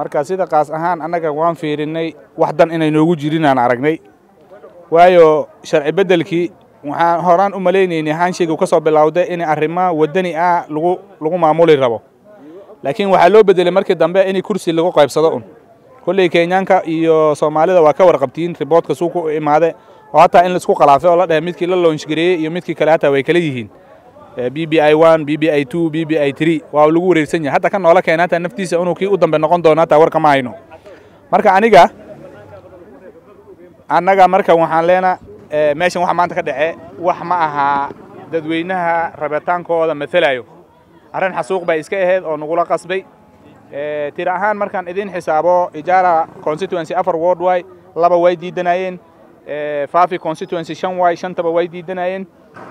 marka sida qaas ahaan annaga waan fiirinnay wax dan inay noogu jirin aan aragnay waayo sharci beddelkii waxaan horaan u malaynaynay hanshiga ka soo bilowday in arrimo waddani ah lagu lagu maamuli rabo laakiin waxaa loo beddelay markii dambe in kursi lagu qaybsado un kolley kenyaanka iyo soomaalida waa ka warqabtiin riboodka suuqa u imaade oo hataa in laisku khalaafay oo la dhahay midkii la loonshgareeyey iyo midkii kale hataa way kala yihiin b b i one b b i two b b i three waa lagu wareersan yahay hataa kan noola keena hataa naftiisa inuu kii u dambe noqon doono hataa war kama hayno marka aniga annaga marka waxaan leena meeshan waxa maanta ka dhace wax ma aha dadweynaha rabitaankooda matalayo arrin xasuuq bay iska ahayd oo nagula qasbay tira ahaan markaan idin xisaabo ijaara constituency afar ward way laba way diidanayeen fafi constituency shan way shantaba way diidanayeen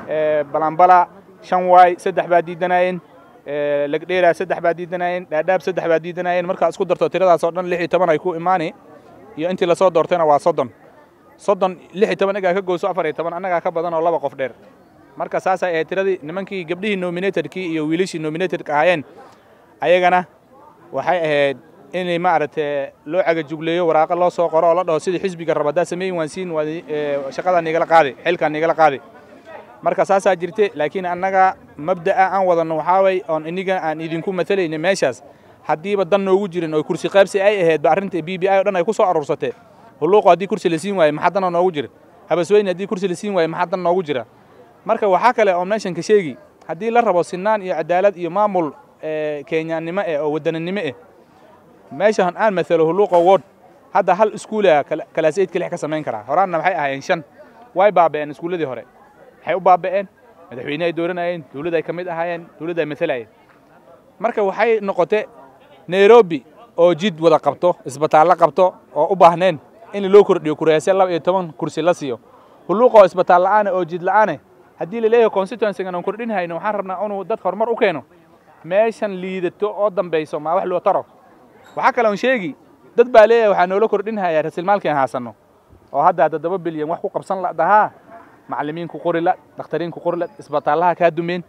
balambala shan way saddex baa diidanayeen legdheera saddex baa diidanayeen dhaadhaab saddex baa diidanayeen markaa isku darto tiradaas oo dhan lix iyo toban ay ku imaani iyo intii lasoo doortayna waa soddon soddon lix iyo toban igaa ka gooso afar iyo toban annagaa ka badan oo laba qof dheer marka saasay ahayd tiradii nimankii gabdhihii nominatedkii iyo wiilashii nominatedka ahaayeen ayagana waxay ahayd in maaragtay loo cagajugleeyo waraaqa loo soo qoro oo la dhaho sidii xisbiga raba haddaa sameyn waan siin shaqadaa nigala qaadi xilkaa nigala qaadi marka saasaa jirte laakiin annaga mabda'a aan wadanno waxaa way oon iniga aan idinku matalayna meeshaas haddiiba dan noogu jirin oo kursi qaybsi ay ahaydba arrinta b b i oo dhan ay ku soo aruursatee hulluuqo haddii kursi la siin waaye maxaa dana noogu jira habasweyne haddii kursi la siin waaye maxaa dan noogu jira marka waxaa kale oo meeshan ka sheegi haddii la rabo sinaan iyo cadaalad iyo maamul kenyaannimo eh oo waddananimo eh meeshan aan matalo hulluuqo ward hadda hal iskuula kalaas eydka lix ka samayn karaa horaanna maxay ahaayeen shan way baaba'een iskuulladii hore waxay u baaba'een madaxweyne ay dooranayeen dawlad ay ka mid ahaayeen dawladd ay matalayeen marka waxay noqotay nairobi oo jid wada qabto isbitaallo qabto oo u baahneen in loo kordhiyo kuraasya laba iyo toban kursi la siiyo hulluuqa oo isbitaal la'aane oo jid la'aane haddii la leeyahay constituencygan aan kordhin hayno waxaan rabnaa inuu dadka horumar u keeno meeshan liidato oo dambayso maa wax loo taro waxaa kale on sheegi dad baa leeyahay waxaa noola kordhin hayaa rasilmaalkii aan haasanno oo hadda toddoba bilyan wax ku qabsan la dhahaa macallimiinku qori la dakhtariinku qori la isbitaallaha kaa dumeen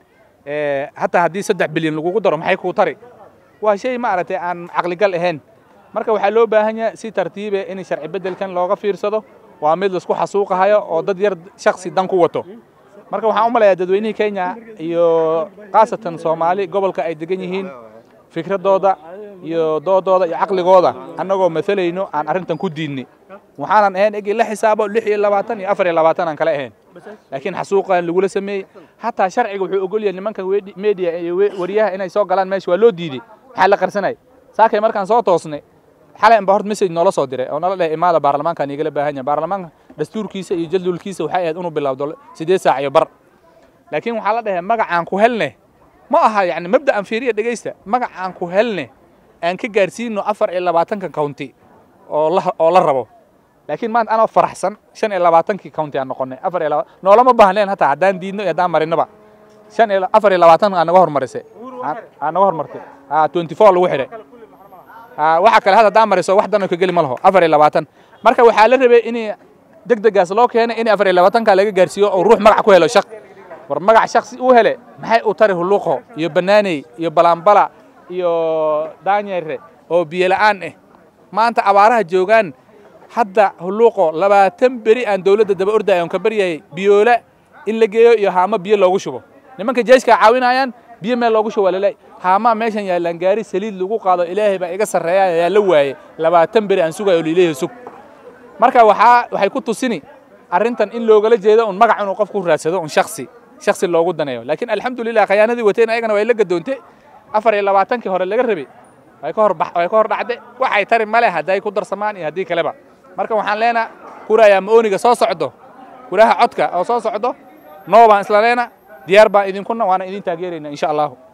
hataa haddii saddex bilyan lagugu daro maxay kuu tari waa shay maaragtay aan caqligal ahayn marka waxaa loo baahan yahay si tartiibe in sharci beddelkan looga fiirsado waa mid laisku xasuuqahayo oo dad yar shaksi dan ku wato marka waxaan u malayaa dadweynihii kenya iyo khaasatan soomaali gobolka ay degan yihiin fikraddooda iyo doodooda iyo caqligooda annagoo matalayno aan arrintan ku diidnay waxaanan ahayn egi la xisaabo lix iyo labaatan iyo afar iyo labaatan aan kale ahayn laakiin xasuuqan lagula sameeyey hataa sharciga wuxuu ogol yahay nimanka media iyo wariyaha inay soo galaan meesha waa loo diiday maxaa la qarsanay saakay markaan soo toosnay xalay anba horta message noola soo diray oo nala dhahay imaada baarlamaankaan igala baahan yahay baarlamaanka dastuurkiisa iyo jadwalkiisa waxay ahayd inuu bilowdo siddeed saac iyo bar laakiin waxaa la dhahay magacaan ku helne ma aha yacni mabda'an fiiriya dhegaysta magacaan ku helne aan ka gaarsiino afar iyo labaatanka county oo la oo la rabo laakiin maanta anoo faraxsan shan iyo labaatankii county aan noqonay afar iyo labaatan noolama baahneen hataa haddaan diidno iyo haddaan marinaba shan iyo afar iyo labaatan aa naga hormarisay aa naga hormartay twenty four lagu xidhay waxa kale had haddaan mariso wax dan ka geli ma laho afar iyo labaatan marka waxaa la rabay in deg degaas loo keenay in afar iyo labaatanka laga gaarsiiyo oo ruux magac ku helo shaq war magac shaksi uu hele maxay u tari hulluuqo iyo banaaney iyo balaambala iyo daanyere oo biyo la'aan ah maanta abaaraha joogaan hadda hulluuqo labaatan beri aan dawladda daba ordaya on ka baryayay biyoola in la geeyo iyo haamo biyo loogu shubo nimanka jeeska caawinayaan biyo meel loogu shubo laleey haamaa meeshan yaallaan gaari saliid lagu qaado ilaahay baa iga sarreeya ayaa la waayey labaatan beri aan sugayo liileeya sug marka waxaa waxay ku tusini arrintan in loogala jeedo un magac inuu qofku raadsado un shaksi shaksi loogu daneeyo laakiin alxamdulilah khayaanadii wateen ayagana way la gadoonte afar iyo labaatankii hore laga rabay way ka hor way ka hor dhacde waxay tari male hadday ku darsamaan iyo haddii kaleba marka waxaan leenaa kurayaa maoniga soo socdo kuraha codka oo soo socdo noo baan isla leena diyaar baan idinkuna waana idin taageerayna insha allahu